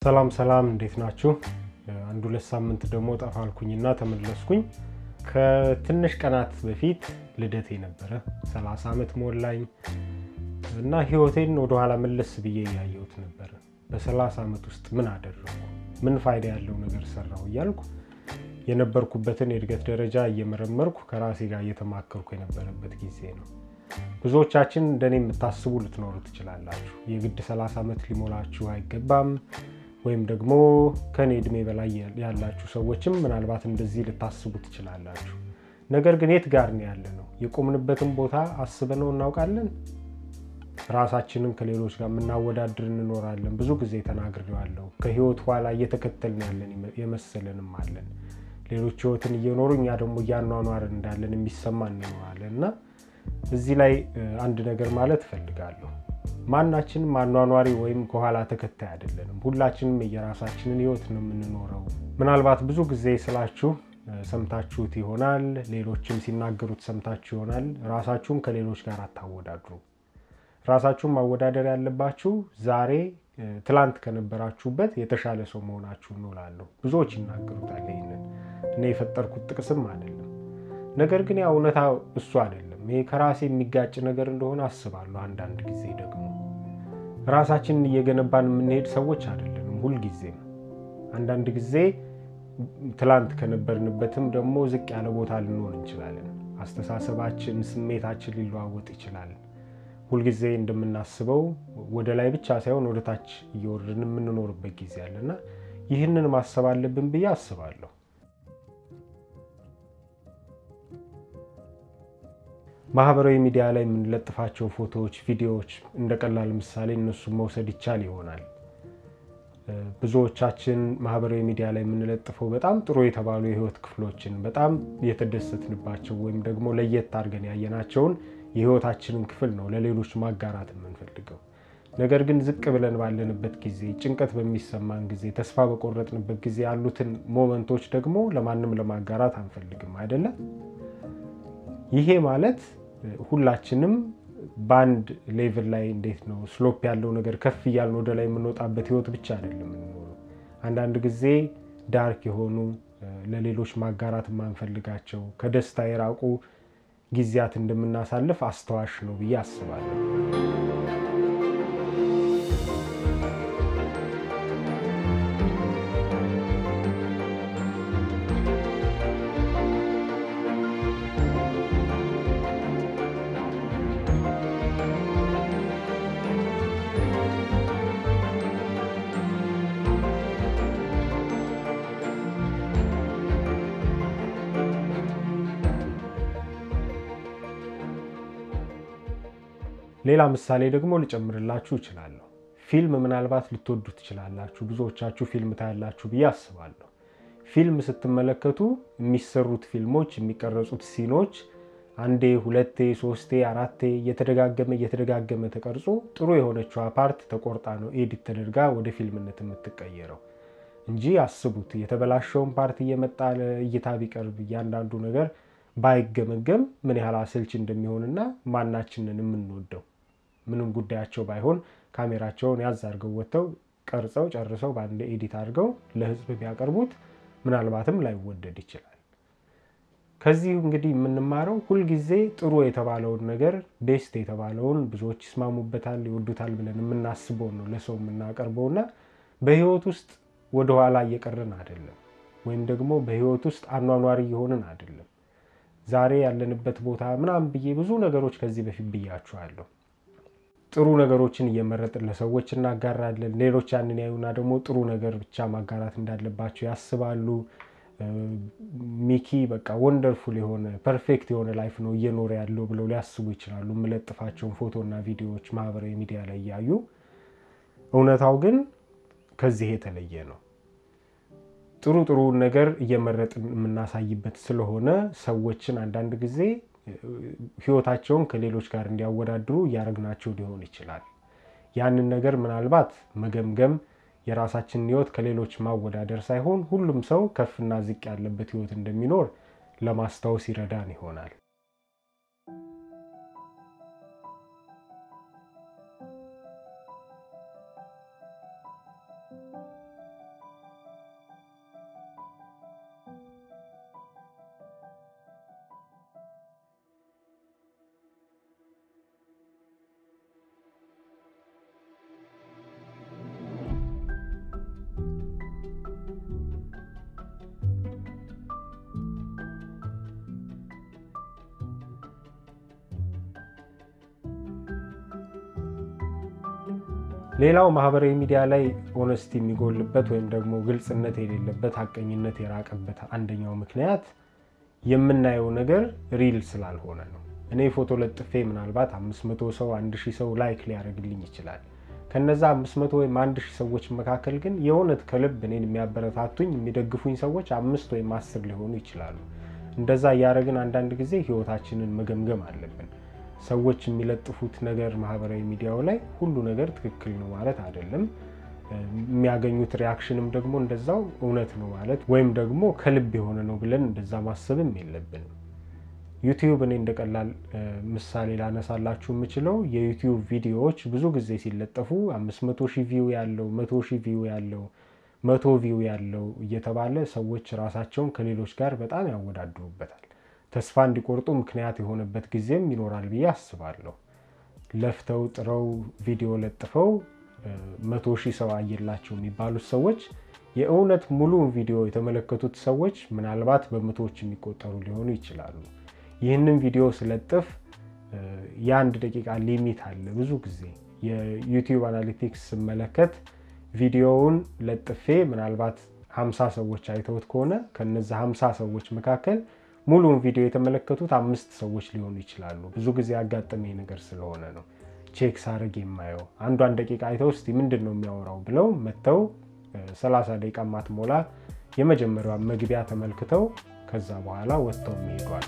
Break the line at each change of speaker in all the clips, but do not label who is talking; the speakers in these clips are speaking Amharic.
ሰላም ሰላም፣ እንዴት ናችሁ? አንድ ሁለት ሳምንት ደግሞ ጠፋልኩኝና ተመለስኩኝ። ከትንሽ ቀናት በፊት ልደቴ ነበረ። 30 ዓመት ሞላኝ እና ህይወቴን ወደኋላ መለስ ብዬ እያየሁት ነበረ። በ30 ዓመት ውስጥ ምን አደረግኩ? ምን ፋይዳ ያለው ነገር ሰራሁ እያልኩ የነበርኩበትን የእድገት ደረጃ እየመረመርኩ ከራሴ ጋር እየተማከርኩ የነበረበት ጊዜ ነው። ብዙዎቻችን እንደኔ የምታስቡ ልትኖሩ ትችላላችሁ። የግድ 30 ዓመት ሊሞላችሁ አይገባም። ወይም ደግሞ ከኔ እድሜ በላይ ያላችሁ ሰዎችም ምናልባት እንደዚህ ልታስቡ ትችላላችሁ። ነገር ግን የት ጋር ነው ያለ ነው? የቆምንበትን ቦታ አስበነው እናውቃለን? ራሳችንን ከሌሎች ጋር የምናወዳድር እንኖራለን። ብዙ ጊዜ ተናግሬዋለሁ። ከህይወት ኋላ እየተከተልን ያለን የመሰለንም አለን። ሌሎች ህይወትን እየኖሩ እኛ ደግሞ እያኗኗርን እንዳለን የሚሰማን እንኖራለን እና እዚህ ላይ አንድ ነገር ማለት እፈልጋለሁ። ማናችንም አኗኗሪ ወይም ከኋላ ተከታይ አይደለንም። ሁላችንም የራሳችንን ህይወት ነው የምንኖረው። ምናልባት ብዙ ጊዜ ስላችሁ ሰምታችሁት ይሆናል፣ ሌሎችም ሲናገሩት ሰምታችሁ ይሆናል። ራሳችሁን ከሌሎች ጋር አታወዳድሩ። ራሳችሁን ማወዳደር ያለባችሁ ዛሬ ትላንት ከነበራችሁበት የተሻለ ሰው መሆናችሁ እንውላለሁ። ብዙዎች ይናገሩታል። ይህንን እኔ የፈጠርኩት ጥቅስም አይደለም። ነገር ግን ያ እውነታ እሱ አይደለም። ይሄ ከራሴ የሚጋጭ ነገር እንደሆነ አስባለሁ። አንዳንድ ጊዜ ደግሞ ራሳችንን እየገነባን የምንሄድ ሰዎች አይደለንም። ሁልጊዜም አንዳንድ ጊዜ ትላንት ከነበርንበትም ደግሞ ዝቅ ያለ ቦታ ልንሆን እንችላለን። አስተሳሰባችን፣ ስሜታችን ሊለዋወጥ ይችላል። ሁልጊዜ እንደምናስበው ወደ ላይ ብቻ ሳይሆን ወደ ታች እየወረድን የምንኖርበት ጊዜ አለና ይህንን ማሰብ አለብን ብዬ አስባለሁ። ማህበራዊ ሚዲያ ላይ የምንለጥፋቸው ፎቶዎች፣ ቪዲዮዎች እንደ ቀላል ምሳሌ እነሱን መውሰድ ይቻል ይሆናል። ብዙዎቻችን ማህበራዊ ሚዲያ ላይ የምንለጥፈው በጣም ጥሩ የተባሉ የህይወት ክፍሎችን በጣም የተደሰትንባቸው ወይም ደግሞ ለየት አድርገን ያየናቸውን የህይወታችንን ክፍል ነው ለሌሎች ማጋራት የምንፈልገው። ነገር ግን ዝቅ ብለን ባለንበት ጊዜ፣ ጭንቀት በሚሰማን ጊዜ፣ ተስፋ በቆረጥንበት ጊዜ ያሉትን ሞመንቶች ደግሞ ለማንም ለማጋራት አንፈልግም አይደለም። ይሄ ማለት ሁላችንም በአንድ ሌቭል ላይ እንዴት ነው ስሎፕ ያለው ነገር ከፍ እያልን ወደ ላይ የምንወጣበት ህይወት ብቻ አይደለም የምንኖረው። አንዳንድ ጊዜ ዳርክ የሆኑ ለሌሎች ማጋራት የማንፈልጋቸው ከደስታ የራቁ ጊዜያት እንደምናሳልፍ አስተዋሽ ነው ብዬ አስባለሁ። ሌላ ምሳሌ ደግሞ ልጨምርላችሁ እችላለሁ። ፊልም ምናልባት ልትወዱ ትችላላችሁ። ብዙዎቻችሁ ፊልም ታያላችሁ ብዬ አስባለሁ። ፊልም ስትመለከቱ የሚሰሩት ፊልሞች የሚቀረጹት ሲኖች አንዴ፣ ሁለቴ፣ ሶስቴ፣ አራቴ እየተደጋገመ እየተደጋገመ ተቀርጾ ጥሩ የሆነችዋ ፓርት ተቆርጣ ነው ኤዲት ተደርጋ ወደ ፊልምነት የምትቀየረው እንጂ አስቡት የተበላሸውን ፓርት እየመጣ ለእይታ ቢቀርብ እያንዳንዱ ነገር ባይገመገም ምን ያህል አሰልች እንደሚሆንና ማናችንን የምንወደው ምንም ጉዳያቸው ባይሆን ካሜራቸውን ያዝ አድርገው ወጥተው ቀርጸው ጨርሰው በአንድ ኤዲት አድርገው ለሕዝብ ቢያቀርቡት ምናልባትም ላይወደድ ይችላል። ከዚህ እንግዲህ የምንማረው ሁልጊዜ ጥሩ የተባለውን ነገር ቤስት የተባለውን ብዙዎች ይስማሙበታል፣ ይወዱታል ብለን የምናስበውን ነው ለሰው የምናቀርበውና በህይወት ውስጥ ወደኋላ እየቀረን አይደለም፣ ወይም ደግሞ በህይወት ውስጥ አኗኗሪ እየሆንን አይደለም። ዛሬ ያለንበት ቦታ ምናምን ብዬ ብዙ ነገሮች ከዚህ በፊት ብያችኋለሁ። ጥሩ ነገሮችን እየመረጥን ለሰዎች እናጋራለን። ሌሎች ያንን ያዩና ደግሞ ጥሩ ነገር ብቻ ማጋራት እንዳለባቸው ያስባሉ። ሚኪ በቃ ወንደርፉል የሆነ ፐርፌክት የሆነ ላይፍ ነው እየኖረ ያለው ብለው ሊያስቡ ይችላሉ። የምለጥፋቸውን ፎቶና ቪዲዮዎች ማህበራዊ ሚዲያ ላይ እያዩ፣ እውነታው ግን ከዚህ የተለየ ነው። ጥሩ ጥሩውን ነገር እየመረጥን የምናሳይበት ስለሆነ ሰዎችን አንዳንድ ጊዜ ህይወታቸውን ከሌሎች ጋር እንዲያወዳድሩ እያደረግናቸው ሊሆን ይችላል። ያንን ነገር ምናልባት መገምገም የራሳችንን ህይወት ከሌሎች ማወዳደር ሳይሆን ሁሉም ሰው ከፍና ዝቅ ያለበት ህይወት እንደሚኖር ለማስታወስ ይረዳን ይሆናል። ሌላው ማህበራዊ ሚዲያ ላይ ኦነስቲ የሚጎልበት ወይም ደግሞ ግልጽነት የሌለበት ሀቀኝነት የራቀበት አንደኛው ምክንያት የምናየው ነገር ሪል ስላልሆነ ነው። እኔ ፎቶ ለጥፌ ምናልባት 500 ሰው 1000 ሰው ላይክ ሊያደርግልኝ ይችላል። ከነዛ 500 ወይም 1000 ሰዎች መካከል ግን የእውነት ከልብ እኔን የሚያበረታቱኝ የሚደግፉኝ ሰዎች አምስት ወይም አስር ሊሆኑ ይችላሉ። እንደዛ እያደረግን አንዳንድ ጊዜ ህይወታችንን መገምገም አለብን። ሰዎች የሚለጥፉት ነገር ማህበራዊ ሚዲያው ላይ ሁሉ ነገር ትክክል ነው ማለት አይደለም። የሚያገኙት ሪያክሽንም ደግሞ እንደዛው እውነት ነው ማለት ወይም ደግሞ ከልብ የሆነ ነው ብለን እንደዛ ማሰብም የለብንም። ዩቲዩብ እኔ እንደ ቀላል ምሳሌ ላነሳላችሁ የምችለው የዩቲዩብ ቪዲዮዎች ብዙ ጊዜ ሲለጠፉ 500 ሺህ ቪው ያለው፣ 100 ሺህ ቪው ያለው፣ መቶ ቪው ያለው እየተባለ ሰዎች ራሳቸውን ከሌሎች ጋር በጣም ያወዳድሩበታል። ተስፋ እንዲቆርጡ ምክንያት የሆነበት ጊዜም ይኖራል ብዬ አስባለሁ። ለፍተው ጥረው ቪዲዮ ለጥፈው መቶ ሺህ ሰው አየላቸው የሚባሉት ሰዎች የእውነት ሙሉውን ቪዲዮ የተመለከቱት ሰዎች ምናልባት በመቶዎች የሚቆጠሩ ሊሆኑ ይችላሉ። ይህንን ቪዲዮ ስለጥፍ የአንድ ደቂቃ ሊሚት አለ። ብዙ ጊዜ የዩቲዩብ አናሊቲክስ ስመለከት ቪዲዮውን ለጥፌ ምናልባት 50 ሰዎች አይተውት ከሆነ ከነዚ 50 ሰዎች መካከል ሙሉውን ቪዲዮ የተመለከቱት አምስት ሰዎች ሊሆኑ ይችላሉ። ብዙ ጊዜ ያጋጠመኝ ነገር ስለሆነ ነው ቼክ ሳርግ የማየው። አንዷን ደቂቃ አይተው እስቲ ምንድን ነው የሚያወራው ብለው መጥተው 30 ደቂቃ ማትሞላ የመጀመሪያዋን መግቢያ ተመልክተው ከዛ በኋላ ወጥተው የሚሄዷል።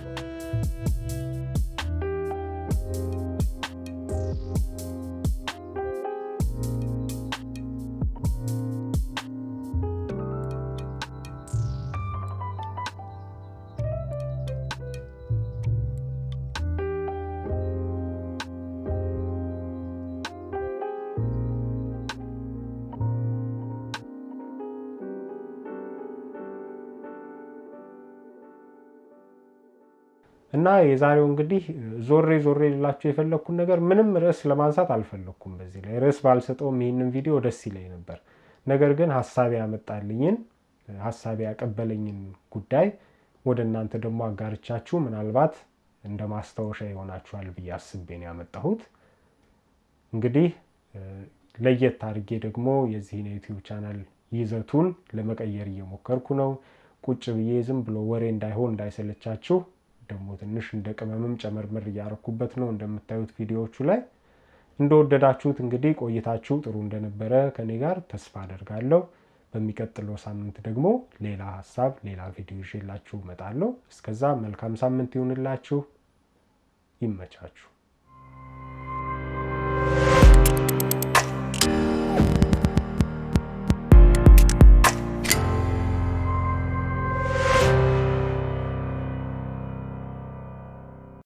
እና የዛሬው እንግዲህ ዞሬ ዞሬ ልላችሁ የፈለግኩን ነገር ምንም ርዕስ ለማንሳት አልፈለግኩም። በዚህ ላይ ርዕስ ባልሰጠውም ይህንን ቪዲዮ ደስ ይለኝ ነበር። ነገር ግን ሀሳቤ ያመጣልኝን ሀሳቤ ያቀበለኝን ጉዳይ ወደ እናንተ ደግሞ አጋርቻችሁ ምናልባት እንደ ማስታወሻ ይሆናችኋል ብዬ አስቤ ነው ያመጣሁት። እንግዲህ ለየት አድርጌ ደግሞ የዚህን የዩቲዩብ ቻናል ይዘቱን ለመቀየር እየሞከርኩ ነው። ቁጭ ብዬ ዝም ብሎ ወሬ እንዳይሆን እንዳይሰለቻችሁ ደግሞ ትንሽ እንደ ቅመምም ጨመርመር እያረኩበት ነው። እንደምታዩት ቪዲዮዎቹ ላይ እንደወደዳችሁት እንግዲህ ቆይታችሁ ጥሩ እንደነበረ ከኔ ጋር ተስፋ አደርጋለሁ። በሚቀጥለው ሳምንት ደግሞ ሌላ ሀሳብ፣ ሌላ ቪዲዮ ይዤላችሁ እመጣለሁ። እስከዛ መልካም ሳምንት ይሁንላችሁ። ይመቻችሁ።